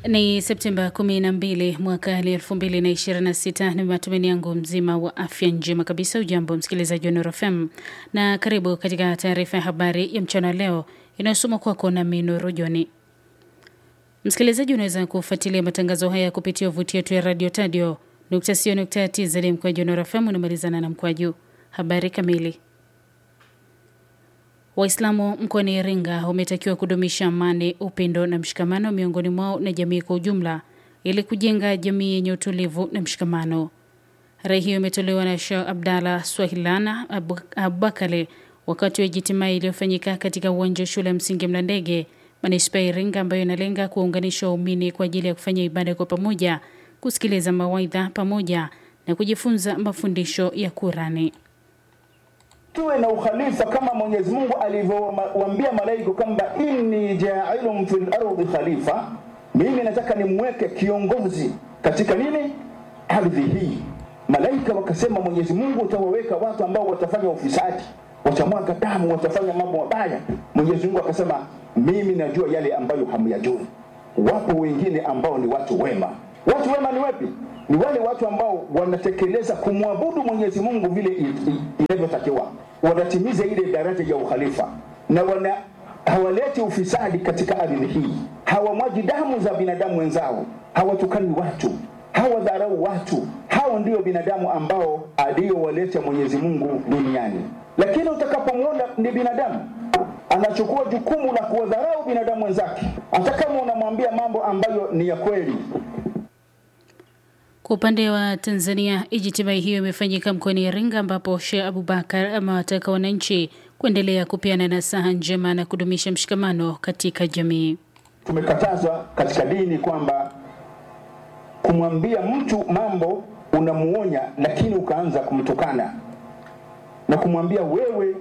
Ni Septemba 12 mwaka 2026. Ni matumaini yangu mzima wa afya njema kabisa. Ujambo msikilizaji wa Nuru FM na karibu katika taarifa ya habari ya mchana leo inayosoma kwako na Minuru Joni. Msikilizaji, unaweza kufuatilia matangazo haya kupitia wavuti yetu ya radio tadio nukta sio nukta tz mkwaju Nuru FM unamalizana na mkwaju. Habari kamili Waislamu mkoani Iringa wametakiwa kudumisha amani, upendo na mshikamano miongoni mwao na jamii kwa ujumla ili kujenga jamii yenye utulivu na mshikamano. Rai hiyo imetolewa na Sheikh Abdalla Swahilana Abubakale wakati wa jitimai iliyofanyika katika uwanja wa shule ya msingi Mlandege, manispaa ya Iringa, ambayo inalenga kuwaunganisha waumini kwa ajili ya kufanya ibada kwa pamoja, kusikiliza mawaidha pamoja na kujifunza mafundisho ya Kurani tuwe na ukhalifa kama Mwenyezi Mungu alivyowaambia malaika kwamba inni ja'ilun fil ardi khalifa, mimi nataka nimweke kiongozi katika nini ardhi hii. Malaika wakasema, Mwenyezi Mungu utawaweka watu ambao watafanya ufisadi, watamwaga damu, watafanya mambo mabaya. Mwenyezi Mungu akasema, mimi najua yale ambayo hamyajui. Wapo wengine ambao ni watu wema. Watu wema ni wapi? Ni wale watu ambao wanatekeleza kumwabudu Mwenyezi Mungu vile inavyotakiwa, wanatimiza ile daraja ya ukhalifa na wana hawaleti ufisadi katika ardhi hii, hawamwaji damu za binadamu wenzao, hawatukani watu, hawadharau watu. Hao ndio binadamu ambao aliyowaleta Mwenyezi Mungu duniani. Lakini utakapomwona ni binadamu anachukua jukumu la kuwadharau binadamu wenzake, hata kama unamwambia mambo ambayo ni ya kweli, kwa upande wa Tanzania, ijtimai hiyo imefanyika mkoani Iringa, ambapo Sheikh Abubakar amewataka wananchi kuendelea kupeana nasaha njema na kudumisha mshikamano katika jamii. Tumekatazwa katika dini kwamba kumwambia mtu mambo unamuonya, lakini ukaanza kumtukana na kumwambia wewe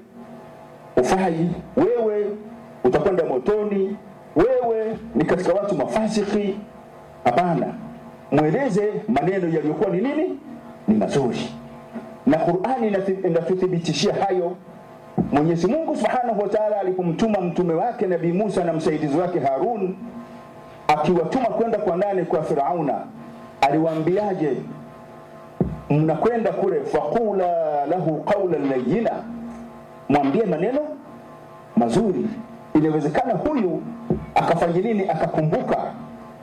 ufai, wewe utakwenda motoni, wewe ni katika watu mafasiki. Hapana, mweleze maneno yaliyokuwa ni nini, ni mazuri, na Qur'ani inatuthibitishia hayo. Mwenyezi Mungu Subhanahu wa Ta'ala alipomtuma mtume wake Nabii Musa na msaidizi wake Harun, akiwatuma kwenda kwa nani? Kwa Firauna, aliwaambiaje? Mnakwenda kule, faqula lahu qawlan layyina, mwambie maneno mazuri. Inawezekana huyu akafanya nini, akakumbuka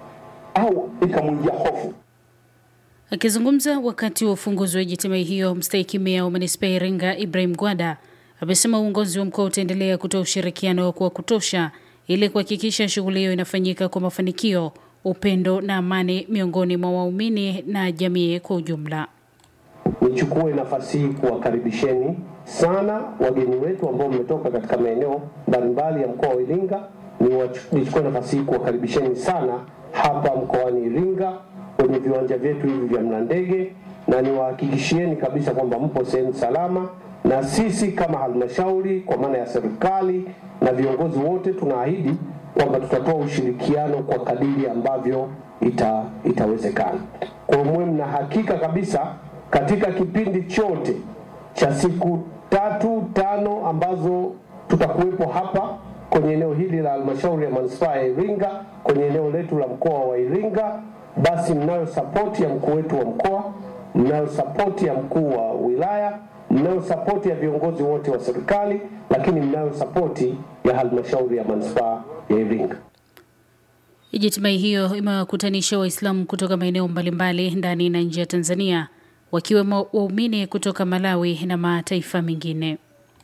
au ikamwingia hofu. Akizungumza wakati wa ufunguzi wa jitimai hiyo, mstahiki meya wa manispaa ya Iringa Ibrahim Gwada amesema uongozi wa mkoa utaendelea kutoa ushirikiano wa kutosha ili kuhakikisha shughuli hiyo inafanyika kwa mafanikio, upendo na amani miongoni mwa waumini na jamii kwa ujumla. Nichukue nafasi hii kuwakaribisheni sana wageni wetu ambao mmetoka katika maeneo mbalimbali ya mkoa wa Iringa. Nichukue nafasi hii kuwakaribisheni sana hapa mkoani Iringa kwenye viwanja vyetu hivi vya Mlandege, na niwahakikishieni kabisa kwamba mpo sehemu salama, na sisi kama halmashauri kwa maana ya serikali na viongozi wote tunaahidi kwamba tutatoa ushirikiano kwa kadiri ambavyo ita, itawezekana. Kwa mwe mna hakika kabisa katika kipindi chote cha siku tatu tano ambazo tutakuwepo hapa kwenye eneo hili la halmashauri ya manispaa ya Iringa, kwenye eneo letu la mkoa wa Iringa, basi mnayo sapoti ya mkuu wetu wa mkoa, mnayo sapoti ya mkuu wa wilaya, mnayo sapoti ya viongozi wote wa serikali, lakini mnayo sapoti ya halmashauri ya manispaa ya Iringa. Ijtimai hiyo imewakutanisha Waislamu kutoka maeneo mbalimbali ndani na nje ya Tanzania, wakiwemo waumini kutoka Malawi na mataifa mengine.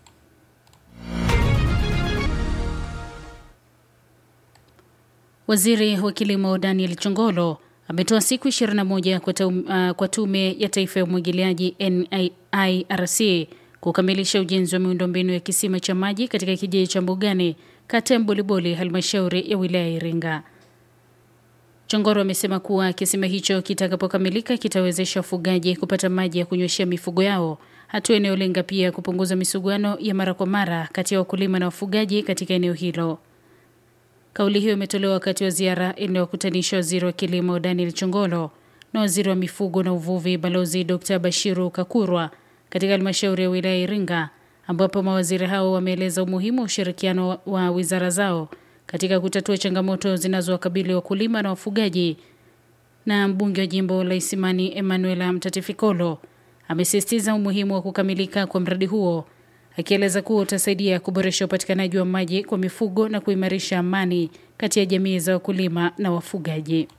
Waziri wa Kilimo Daniel Chongolo ametoa siku 21 kwa, taum, uh, kwa Tume ya Taifa ya Umwagiliaji NIRC kukamilisha ujenzi wa miundombinu ya kisima cha maji katika kijiji cha Mbugani, kata ya Mboliboli, halmashauri ya wilaya ya Iringa. Chongoro amesema kuwa kisima hicho kitakapokamilika kitawezesha wafugaji kupata maji ya kunyweshea mifugo yao, hatua inayolenga pia kupunguza misuguano ya mara kwa mara kati ya wakulima na wafugaji katika eneo hilo. Kauli hiyo imetolewa wakati wa ziara inayokutanisha waziri wa kilimo Daniel Chongolo na waziri wa mifugo na uvuvi Balozi Dr Bashiru Kakurwa katika halmashauri ya wilaya Iringa, ambapo mawaziri hao wameeleza umuhimu wa ushirikiano wa wizara zao katika kutatua changamoto zinazowakabili wakulima na wafugaji. Na mbunge wa jimbo la Isimani Emanuela Mtatifikolo amesisitiza umuhimu wa kukamilika kwa mradi huo, akieleza kuwa utasaidia kuboresha upatikanaji wa maji kwa mifugo na kuimarisha amani kati ya jamii za wakulima na wafugaji.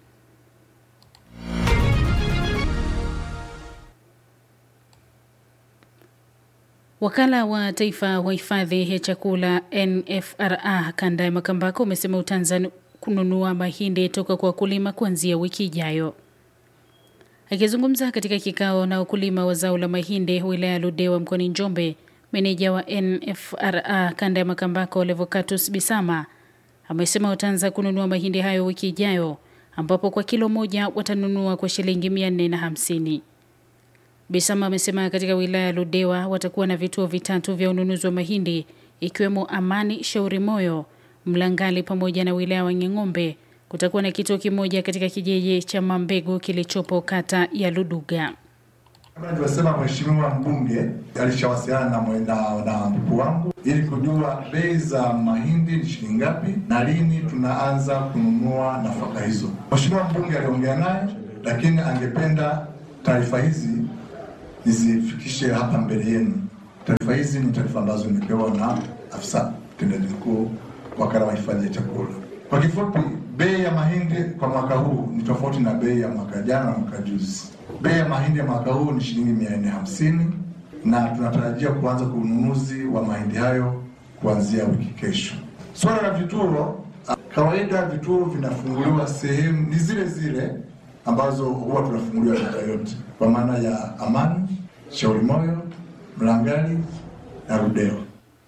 Wakala wa Taifa wa Hifadhi ya Chakula NFRA kanda ya Makambako umesema utaanza kununua mahindi toka kwa wakulima kuanzia wiki ijayo. Akizungumza katika kikao na wakulima wa zao la mahindi wilaya ya Ludewa mkoani Njombe, meneja wa NFRA kanda ya Makambako Levocatus Bisama amesema wataanza kununua mahindi hayo wiki ijayo, ambapo kwa kilo moja watanunua kwa shilingi mia nne na hamsini. Bisama amesema katika wilaya ya Ludewa watakuwa na vituo vitatu vya ununuzi wa mahindi ikiwemo Amani, Shauri Moyo, Mlangali pamoja na wilaya wa Ng'ombe. Kutakuwa na kituo kimoja katika kijiji cha Mambegu kilichopo kata ya Luduga. Kama nilivyosema, mheshimiwa mbunge alishawasiliana na, mwe- na, na mkuu wangu ili kujua bei za mahindi ni shilingi ngapi na lini tunaanza kununua nafaka hizo. Mheshimiwa mbunge aliongea naye, lakini angependa taarifa hizi nizifikishe hapa mbele yenu. Taarifa hizi ni taarifa ambazo nimepewa na afisa mtendaji mkuu wakala wa hifadhi ya chakula. Kwa kifupi, bei ya mahindi kwa mwaka huu ni tofauti na bei ya mwaka jana na mwaka juzi. Bei ya mahindi ya mwaka huu ni shilingi mia nne hamsini na tunatarajia kuanza kwa ununuzi wa mahindi hayo kuanzia wiki kesho. Swala la vituo, kawaida vituo vinafunguliwa sehemu ni zile zile ambazo huwa tunafunguliwa miaka yote, kwa maana ya Amani, Shauri Moyo, Mlangali na Ludewa.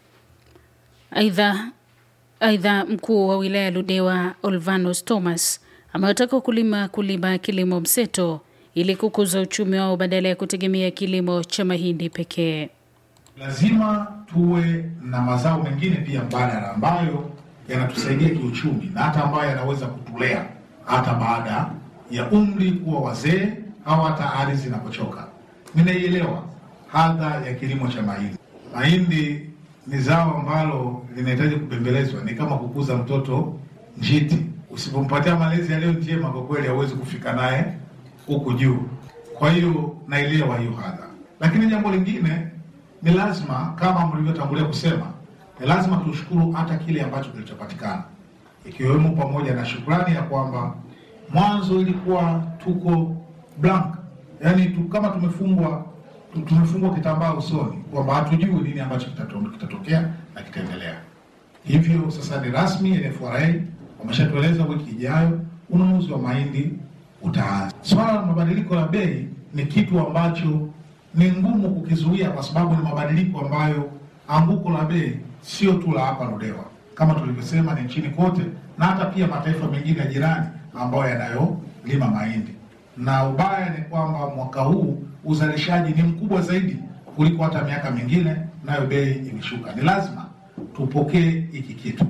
Aidha, aidha mkuu wa wilaya ya Ludewa Olvanos Thomas amewataka wakulima kulima kilimo mseto ili kukuza uchumi wao badala ya kutegemea kilimo cha mahindi pekee. lazima tuwe na mazao mengine pia mbadala ambayo yanatusaidia kiuchumi na hata ambayo yanaweza kutulea hata baada ya umri kuwa wazee au hata ardhi zinapochoka. Ninaielewa hadha ya kilimo cha mahindi. Mahindi ni zao ambalo linahitaji kubembelezwa, ni kama kukuza mtoto njiti. Usipompatia malezi yaliyo njema, kwa kweli hauwezi kufika naye huku juu. Kwa hiyo naelewa hiyo hadha, lakini jambo lingine ni lazima kama mlivyotangulia kusema, ni lazima tushukuru hata kile ambacho kilichopatikana, ikiwemo pamoja na shukrani ya kwamba mwanzo ilikuwa tuko blank, yaani tu, kama tumefungwa tu- tumefungwa kitambaa usoni kwamba hatujui nini ambacho kitato- kitatokea na kitaendelea. Hivyo sasa ni rasmi, NFRA wameshatueleza wiki ijayo ununuzi wa mahindi utaanza. Swala la mabadiliko ya bei ni kitu ambacho ni ngumu kukizuia, kwa sababu ni mabadiliko ambayo anguko la bei sio tu la hapa Ludewa, kama tulivyosema, ni nchini kote na hata pia mataifa mengine ya jirani ambayo yanayolima mahindi. Na ubaya ni kwamba mwaka huu uzalishaji ni mkubwa zaidi kuliko hata miaka mingine, nayo bei imeshuka. Ni lazima tupokee hiki kitu.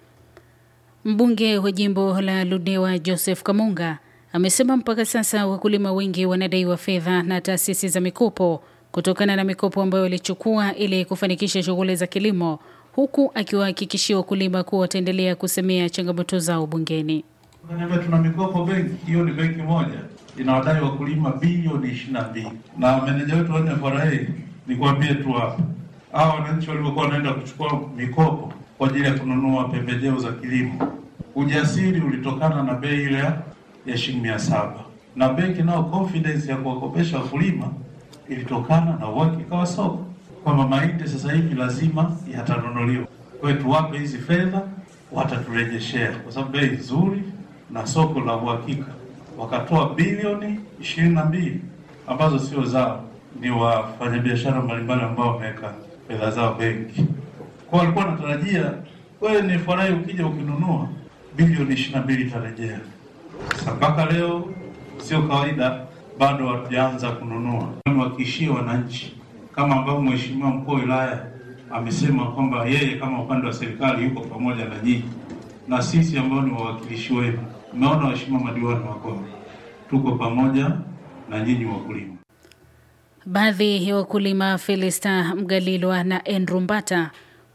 Mbunge wa jimbo la Ludewa Joseph Kamunga amesema mpaka sasa wakulima wengi wanadaiwa fedha na taasisi za mikopo kutokana na mikopo ambayo walichukua ili kufanikisha shughuli za kilimo, huku akiwahakikishia wakulima kuwa wataendelea kusemea changamoto zao bungeni. Unaniambia tuna mikopo benki, hiyo ni benki moja inawadai wakulima bilioni ishirini na mbili na meneja wetu wa NFRA nikwambie tu hapa, hao wananchi walivyokuwa wanaenda kuchukua mikopo kwa ajili ya kununua pembejeo za kilimo, ujasiri ulitokana na bei ile ya- ya shilingi mia saba na benki nao confidence ya kuwakopesha wakulima ilitokana na uhakika wa soko kwamba mahindi sasa hivi lazima yatanunuliwa. Kwa hiyo tuwape hizi fedha, wataturejeshea kwa sababu bei nzuri na soko la uhakika. Wakatoa bilioni ishirini na mbili ambazo sio zao, ni wafanyabiashara mbalimbali ambao wameweka fedha zao benki. Kwa walikuwa wanatarajia wewe ni furahi ukija ukinunua bilioni ishirini na mbili itarejea. Sasa mpaka leo sio kawaida, bado hatujaanza kununua. Niwahakikishie wananchi kama ambavyo mheshimiwa mkuu wa wilaya amesema kwamba yeye kama upande wa serikali yuko pamoja na nyinyi na sisi ambao ni wawakilishi wenu. Umeona waheshimiwa madiwani wako, tuko pamoja na nyinyi wakulima. Baadhi ya wakulima Felista Mgalilwa na Andrew Mbata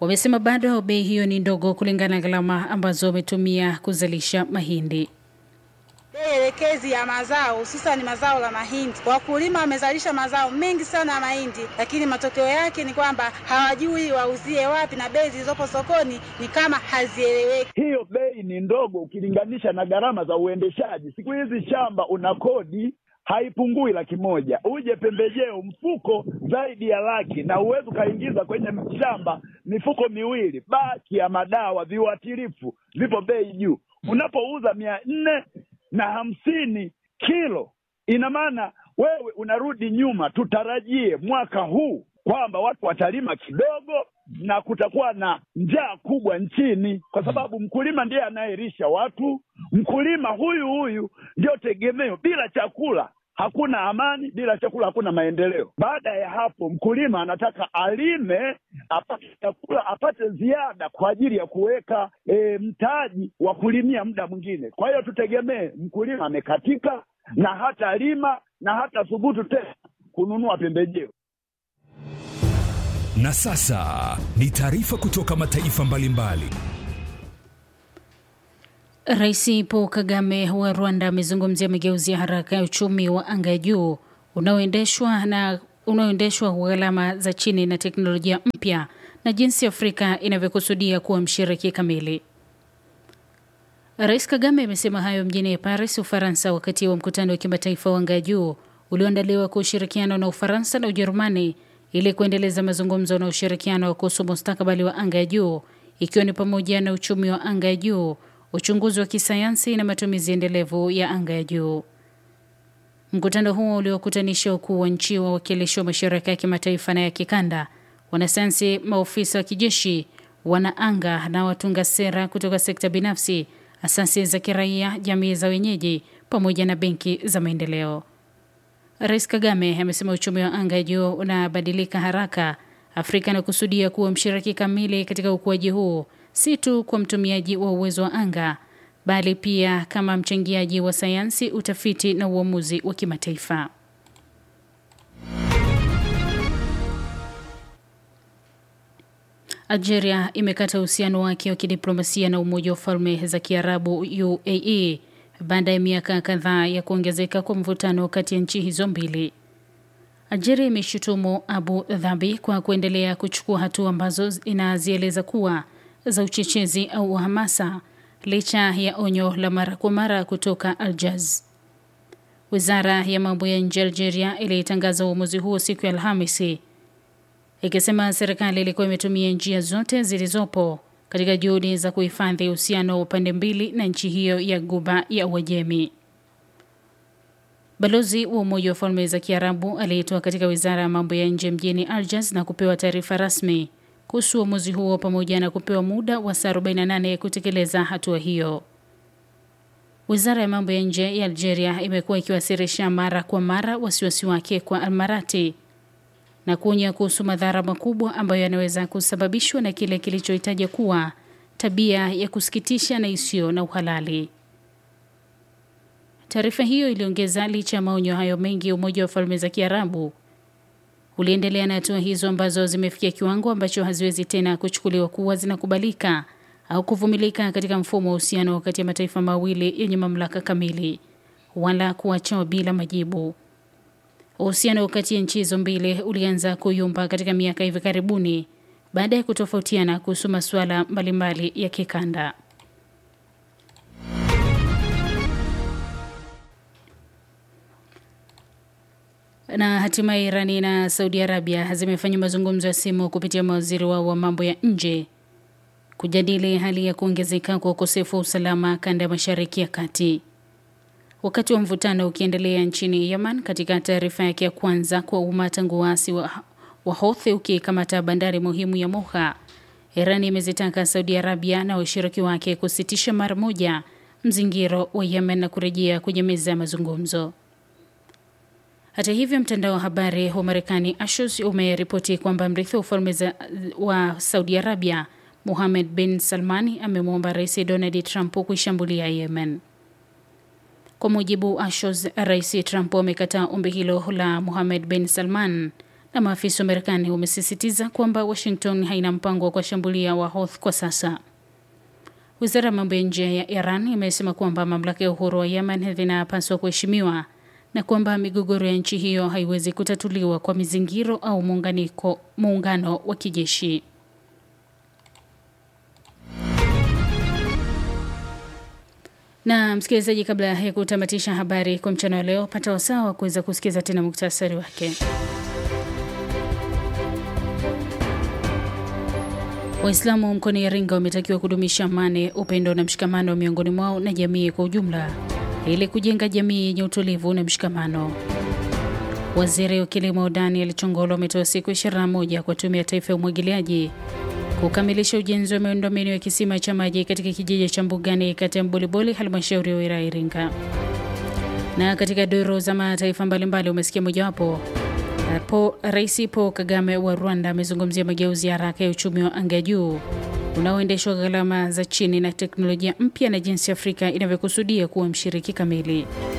wamesema bado bei hiyo ni ndogo kulingana na gharama ambazo wametumia kuzalisha mahindi. Bei elekezi ya mazao hususan mazao la mahindi, wakulima wamezalisha mazao mengi sana ya mahindi, lakini matokeo yake ni kwamba hawajui wauzie wapi, na bei zilizopo sokoni ni kama hazieleweki. Hiyo bei ni ndogo ukilinganisha na gharama za uendeshaji. Siku hizi shamba una kodi haipungui laki moja, uje pembejeo mfuko zaidi ya laki, na uwezi ukaingiza kwenye shamba mifuko miwili. Baki ya madawa, viuatilifu vipo bei juu. Unapouza mia nne na hamsini kilo, ina maana wewe unarudi nyuma. Tutarajie mwaka huu kwamba watu watalima kidogo na kutakuwa na njaa kubwa nchini, kwa sababu mkulima ndiye anayelisha watu. Mkulima huyu huyu ndio tegemeo. Bila chakula hakuna amani, bila chakula hakuna maendeleo. Baada ya hapo, mkulima anataka alime apate chakula, apate ziada kwa ajili ya kuweka e, mtaji wa kulimia muda mwingine. Kwa hiyo tutegemee mkulima amekatika na hata lima na hata thubutu tena kununua pembejeo. Na sasa ni taarifa kutoka mataifa mbalimbali. Rais Paul Kagame wa Rwanda amezungumzia mageuzi ya haraka ya uchumi wa anga ya juu unaoendeshwa na unaoendeshwa kwa gharama za chini na teknolojia mpya na jinsi Afrika inavyokusudia kuwa mshiriki kamili. Rais Kagame amesema hayo mjini Paris, Ufaransa, wakati wa mkutano wa kimataifa wa anga ya juu ulioandaliwa kwa ushirikiano na Ufaransa na Ujerumani ili kuendeleza mazungumzo na ushirikiano kuhusu mustakabali wa anga ya juu ikiwa ni pamoja na uchumi wa anga ya juu, uchunguzi wa kisayansi na matumizi endelevu ya anga ya juu. Mkutano huo uliokutanisha wakuu wa nchi, wawakilishi wa mashirika ya kimataifa na ya kikanda, wanasayansi, maofisa wa kijeshi, wanaanga na watunga sera kutoka sekta binafsi, asasi za kiraia, jamii za wenyeji pamoja na benki za maendeleo. Rais Kagame amesema uchumi wa anga ya juu unabadilika haraka. Afrika inakusudia kuwa mshiriki kamili katika ukuaji huu, si tu kwa mtumiaji wa uwezo wa anga, bali pia kama mchangiaji wa sayansi, utafiti na uamuzi wa kimataifa. Algeria imekata uhusiano wake wa kidiplomasia na Umoja wa Falme za Kiarabu UAE baada ya miaka kadhaa ya kuongezeka kwa mvutano kati ya nchi hizo mbili. Algeria imeshutumu Abu Dhabi kwa kuendelea kuchukua hatua ambazo inazieleza kuwa za uchochezi au hamasa licha ya onyo la mara kwa mara kutoka Aljaz. Wizara ya mambo ya nje Algeria ilitangaza uamuzi huo siku ya Alhamisi ikisema serikali ilikuwa imetumia njia zote zilizopo katika juhudi za kuhifadhi uhusiano wa pande mbili na nchi hiyo ya Guba ya Uajemi. Balozi wa Umoja wa Falme za Kiarabu aliitwa katika wizara ya mambo ya nje mjini Algiers na kupewa taarifa rasmi kuhusu uamuzi huo pamoja na kupewa muda wa saa 48 kutekeleza hatua hiyo. Wizara ya mambo ya nje ya Algeria imekuwa ikiwasilisha mara kwa mara wasiwasi wake kwa Almarati na kuonya kuhusu madhara makubwa ambayo yanaweza kusababishwa na kile kilichohitaja kuwa tabia ya kusikitisha na isiyo na uhalali. Taarifa hiyo iliongeza, licha ya maonyo hayo mengi, Umoja wa Falme za Kiarabu uliendelea na hatua hizo ambazo zimefikia kiwango ambacho haziwezi tena kuchukuliwa kuwa zinakubalika au kuvumilika katika mfumo wa uhusiano kati ya mataifa mawili yenye mamlaka kamili, wala kuachwa bila majibu. Uhusiano kati ya nchi hizo mbili ulianza kuyumba katika miaka hivi karibuni baada ya kutofautiana kuhusu masuala mbalimbali ya kikanda. Na hatimaye Irani na Saudi Arabia zimefanya mazungumzo ya simu kupitia mawaziri wao wa mambo ya nje kujadili hali ya kuongezeka kwa ukosefu wa usalama kanda ya Mashariki ya Kati. Wakati wa mvutano ukiendelea nchini Yemen, katika taarifa yake ya kwanza kwa umma tangu waasi wa, wa Houthi ukikamata bandari muhimu ya Moha, Iran imezitaka Saudi Arabia na washiriki wake kusitisha mara moja mzingiro wa Yemen na kurejea kwenye meza ya mazungumzo. Hata hivyo, mtandao wa habari wa Marekani Axios umeripoti kwamba mrithi wa ufalme wa Saudi Arabia Mohammed bin Salmani amemwomba Rais Donald Trump kuishambulia Yemen. Kwa mujibu wa Axios, Rais Trump amekataa ombi hilo la Mohammed bin Salman na maafisa wa Marekani wamesisitiza kwamba Washington haina mpango wa kuwashambulia Wahouthi kwa sasa. Wizara ya mambo ya nje ya Iran imesema kwamba mamlaka ya uhuru wa Yemen zinapaswa kuheshimiwa na kwamba migogoro ya nchi hiyo haiwezi kutatuliwa kwa mizingiro au muunganiko muungano wa kijeshi. Na msikilizaji, kabla ya kutamatisha habari kwa mchana wa leo, pata wasaa wa kuweza kusikiza tena muktasari wake. Waislamu mkoani Iringa wametakiwa kudumisha amani, upendo na mshikamano miongoni mwao na jamii kwa ujumla ili kujenga jamii yenye utulivu na mshikamano. Waziri wa Kilimo Daniel Chongolo ametoa siku 21 kwa Tume ya Taifa ya Umwagiliaji kukamilisha ujenzi wa miundombinu ya kisima cha maji katika kijiji cha Mbugani, kata ya Mboliboli, halmashauri ya wilaya Iringa. Na katika duru za mataifa mbalimbali umesikia mojawapo Po, Rais Paul Kagame wa Rwanda amezungumzia mageuzi ya haraka ya uchumi wa anga ya juu unaoendeshwa gharama za chini na teknolojia mpya na jinsi Afrika inavyokusudia kuwa mshiriki kamili.